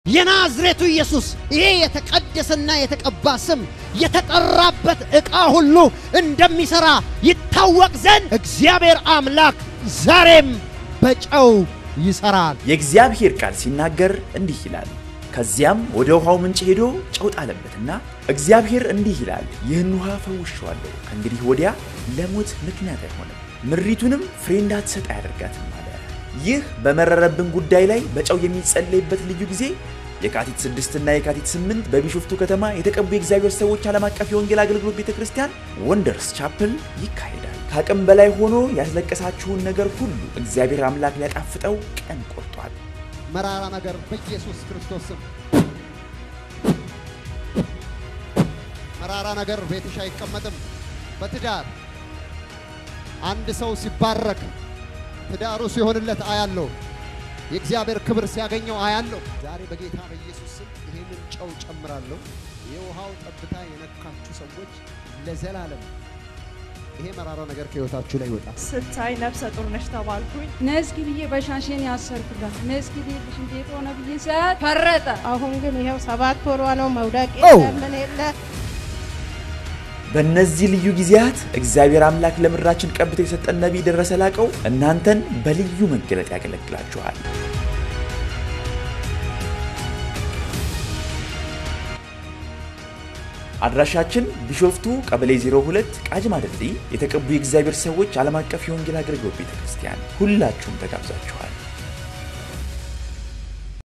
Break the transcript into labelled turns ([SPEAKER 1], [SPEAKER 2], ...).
[SPEAKER 1] የናዝሬቱ ኢየሱስ ይሄ የተቀደሰና የተቀባ ስም የተጠራበት ዕቃ ሁሉ እንደሚሠራ ይታወቅ ዘንድ እግዚአብሔር አምላክ ዛሬም በጨው ይሠራል።
[SPEAKER 2] የእግዚአብሔር ቃል ሲናገር እንዲህ ይላል። ከዚያም ወደ ውሃው ምንጭ ሄዶ ጨው ጣለበትና እግዚአብሔር እንዲህ ይላል፣ ይህን ውሃ ፈውሼዋለሁ፣ ከእንግዲህ ወዲያ ለሞት ምክንያት አይሆንም፣ ምድሪቱንም ፍሬ እንዳትሰጥ አያደርጋትም አለ። ይህ በመረረብን ጉዳይ ላይ በጨው የሚጸለይበት ልዩ ጊዜ የካቲት 6 እና የካቲት 8 በቢሾፍቱ ከተማ የተቀቡ የእግዚአብሔር ሰዎች ዓለም አቀፍ የወንጌል አገልግሎት ቤተ ክርስቲያን ወንደርስ ቻፕል ይካሄዳል። ከአቅም በላይ ሆኖ ያስለቀሳችሁን ነገር ሁሉ እግዚአብሔር አምላክ ሊያጣፍጠው ቀን ቆርጧል።
[SPEAKER 1] መራራ ነገር በኢየሱስ ክርስቶስ ስም መራራ ነገር ቤትሽ አይቀመጥም። በትዳር አንድ ሰው ሲባረክ ትዳሩ ሲሆንለት አያለው። የእግዚአብሔር ክብር ሲያገኘው አያለው። ዛሬ በጌታ በኢየሱስ ስም ይህንን ጨው ጨምራለሁ። የውሃው ጠብታ የነካችሁ ሰዎች ለዘላለም ይሄ መራራው ነገር ከህይወታችሁ ላይ ይወጣል።
[SPEAKER 3] ስታይ ነፍሰ ጡር ነሽ ተባልኩኝ።
[SPEAKER 4] ነስኪ ብዬ በሻሽን ያሰርኩላት ነስኪ ቤትሽ እንዴት ሆነ ብዬ ሰዓት ፈረጠ።
[SPEAKER 5] አሁን ግን ይኸው ሰባት ወሯ ነው። መውደቅ
[SPEAKER 1] ኦ!
[SPEAKER 5] የለ ምን የለ
[SPEAKER 2] በእነዚህ ልዩ ጊዜያት እግዚአብሔር አምላክ ለምድራችን ቀብቶ የሰጠን ነቢይ ደረሰ ላቀው እናንተን በልዩ መገለጥ ያገለግላችኋል። አድራሻችን ቢሾፍቱ ቀበሌ 02 ቃጂማ ድልድይ የተቀቡ የእግዚአብሔር ሰዎች ዓለም አቀፍ የወንጌል አገልግሎት ቤተ ክርስቲያን። ሁላችሁም ተጋብዛችኋል።